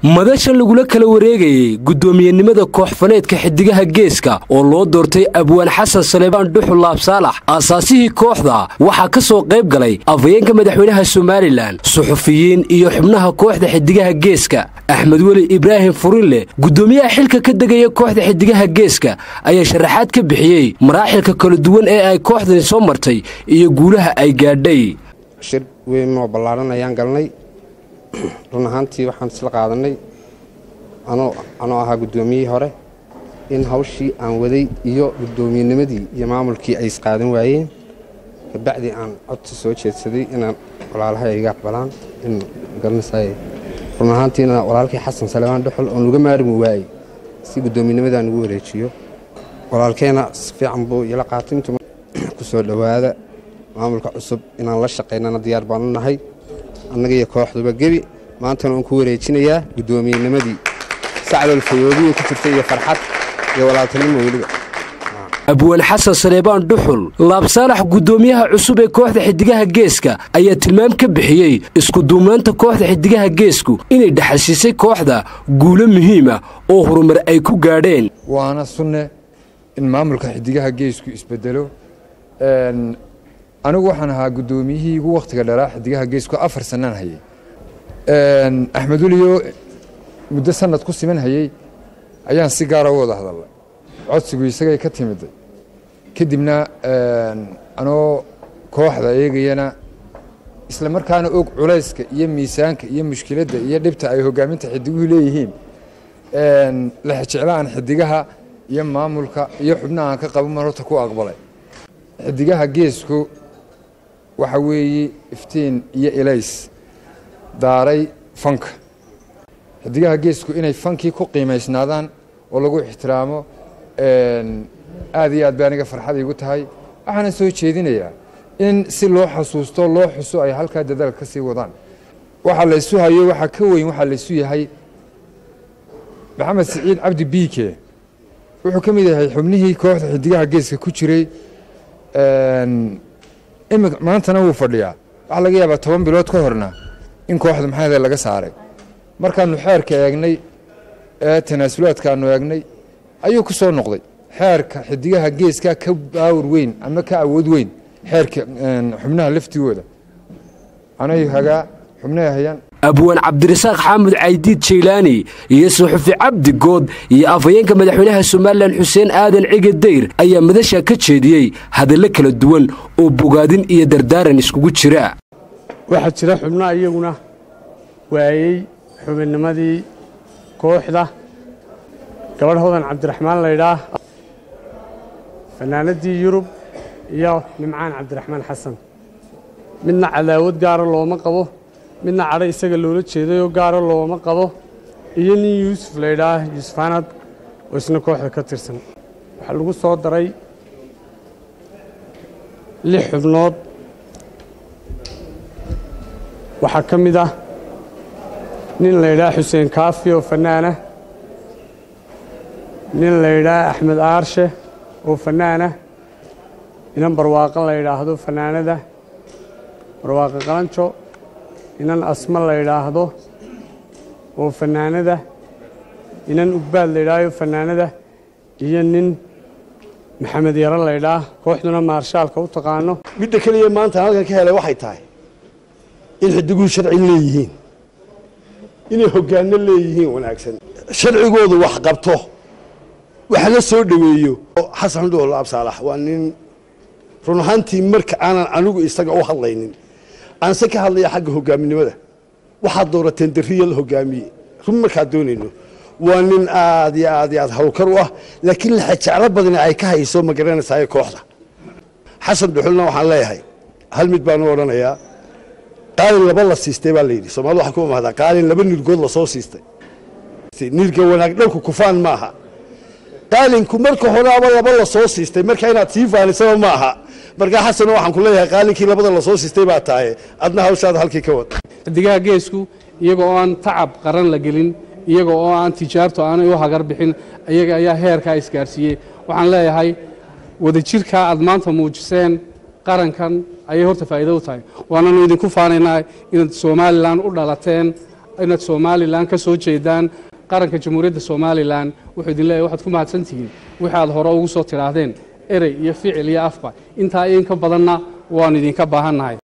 madashan lagula kala wareegayey guddoomiyenimada koox-faneedka xidigaha geeska oo loo doortay abwaan xasan saleebaan dhuxul laabsaalax aasaasihii kooxda waxaa ka soo qayb galay afhayeenka madaxweynaha somalilan suxufiyiin iyo xubnaha kooxda xidigaha geeska axmed weli ibraahim furinle guddoomiyaha xilka ka degaya kooxda xidigaha geeska ayaa sharaxaad ka bixiyey maraaxilka kala duwan ee ay kooxdani soo martay iyo guulaha ay gaadhay shir weyn oo ballaaran ayaan galnay run ahaantii waxaan isla qaadanay anoo ahaa guddoomiyihii hore in hawshii aan waday iyo guddoomiyennimadii iyo maamulkii ay isqaadan waayeen kabacdii aan codsi soo jeedsaday inaan walaalahay iga aqbalaan in garanaysaay run ahaantiina walaalkii xasan salebaan dhuxul oon uga maarmi waayey si guddoomiyennimadaan ugu wareejiyo walaalkeena si fiican buu ila qaatay intuu ku soo dhowaada maamulka cusub inaan la shaqaynana diyaar baanu nahay annaga iyo kooxduba gebi maantana uun ku wareejinayaa guddoomiyennimadii sacdol fayoodiya ku jirta iyo farxad iyo walaaltanimo weliba abwaan xasan saleebaan dhuxul laabsaalax guddoomiyaha cusub ee kooxda xidigaha geeska ayaa tilmaam ka bixiyey iskuduubnaanta kooxda xidigaha geesku inay dhexalsiisay kooxda guulo muhiima oo horumar ay ku gaadheen waana sunne in maamulka xidigaha geesku isbedelo anigu waxaan ahaa guddoomiyihii ugu wakhtiga dhalaa xidigaha geesku afar sanaan hayay axmed weliyo muddo sanad ku siman hayey ayaan si gaara u wada hadalnay codsigu isagay ka timiday kadibna anoo kooxda eegayana isla markaana og culayska iyo miisaanka iyo mushkiladda iyo dhibta ay hogaaminta xidiguhu leeyihiin lexjecla aan xidigaha iyo maamulka iyo xubnaha aan ka qaban mar horta ku aqbalay xidigaha geesku waxa weeye iftiin iyo elays daaray fanka xidigaha geesku inay fankii ku qiimaysnaadaan oo lagu ixtiraamo aad iyo aad bay aniga farxad iigu tahay waxaana soo jeedinayaa in si loo xasuusto loo xuso ay halkaa dadaalka ka sii wadaan waxa laysu hayo waxaa ka weyn waxaa laysu yahay maxamed siciid cabdi biike wuxuu ka mid yahay xubnihii kooxda xidigaha geeska ku jiray maantana wuu fadhiyaa waxaa laga yaabaa toban bilood ka horna in kooxda maxaade laga saaray markaanu xeerka eegnay ee tanaasulaadkaanu eegnay ayuu ku soo noqday xeerka xidigaha geeska ka baawar weyn ama ka awood weyn xeerka xubnaha laftigooda anay hagaa xubnaha hayaan abwaan cabdirasaaq xaamud caydiid jaylaani iyo suxufi cabdi good iyo afhayeenka madaxweynaha somalilan xuseen aadan cige dayr ayaa madasha ka jeediyey hadallo kala duwan oo bogaadin iyo dardaaran iskugu jira waxaa jira xubnaha iyaguna waayey xubinnimadii kooxda gabadh hodan cabdiraxmaan laydhaah fanaanadii yurub iyo nimcaan cabdiraxmaan xasan midna cadaawad gaara looma qabo midna cadho isaga loola jeedayoo gaaro looma qabo iyo nin yuusuf laydhaah yuusuf anad oo isna kooxda ka tirsan waxaa lagu soo daray lix xubnood waxaa ka mid ah nin laydhaah xuseen kaafi oo fannaana nin laydhaah axmed aarshe oo fannaana inan barwaaqo la ydhaahdo fannaanada barwaaqo qalanjo inan asma la ydhaahdo oo fannaanada inan ugbaad la ydhaahdo fannaanada iyo nin maxamed yaro laydhaah kooxduna maarshaalka u taqaano midda keliya maanta halkan ka helay waxay tahay in xidiguhu sharci leeyihiin inay hoggaanno leeyihiin wanaagsan sharcigoodu wax qabto wax la soo dhoweeyo xasan dhuul absaalax waa nin run ahaantii marka aanan anigu isaga u hadlaynin aanse ka hadlaya xagga hogaaminimada waxaad doorateen dariya la hogaamiye run markaad doonayno waa nin aad iyo aad iyo aad hawlkar u ah laakiin laxajeclo badani ay ka hayso ma garanaysaay kooxda xasan dhuxulna waxaan leeyahay hal mid baanu odhanayaa qaalin laba la siistay baa layidhi soomaalida waxaa ku mahdaa qaalin laba nirgood lasoo siistay nirga wanaag dhanku kufaan maaha qaalinku marka horeaba laba lasoo siistay marka inaad sii faanisaba ma aha markaa xasano waxaan ku leeyahay qaalinkii labada lasoo siistay baa tahay adna hawshaada halkii ka wad xidigaha geesku iyaga oo aan tacab qaran la gelin iyaga oo aan tijaartu aanay u hagar bixin iyaga ayaa heerkaa isgaarsiiyey waxaan leeyahay wadajirkaa aad maanta muujiseen qarankan ayay horta faa'iido u tahay waananu idinku faanaynaa inaad somalilan u dhalateen inaad somalilan ka soo jeedaan qaranka jamhuuriyadda somalilan wuxuu idin leeyahy waxaad ku mahadsantihiin wixi aad hore ugu soo tidhaahdeen erey iyo ficil iyo afba intaa in ka badanna waannu idinka baahannahay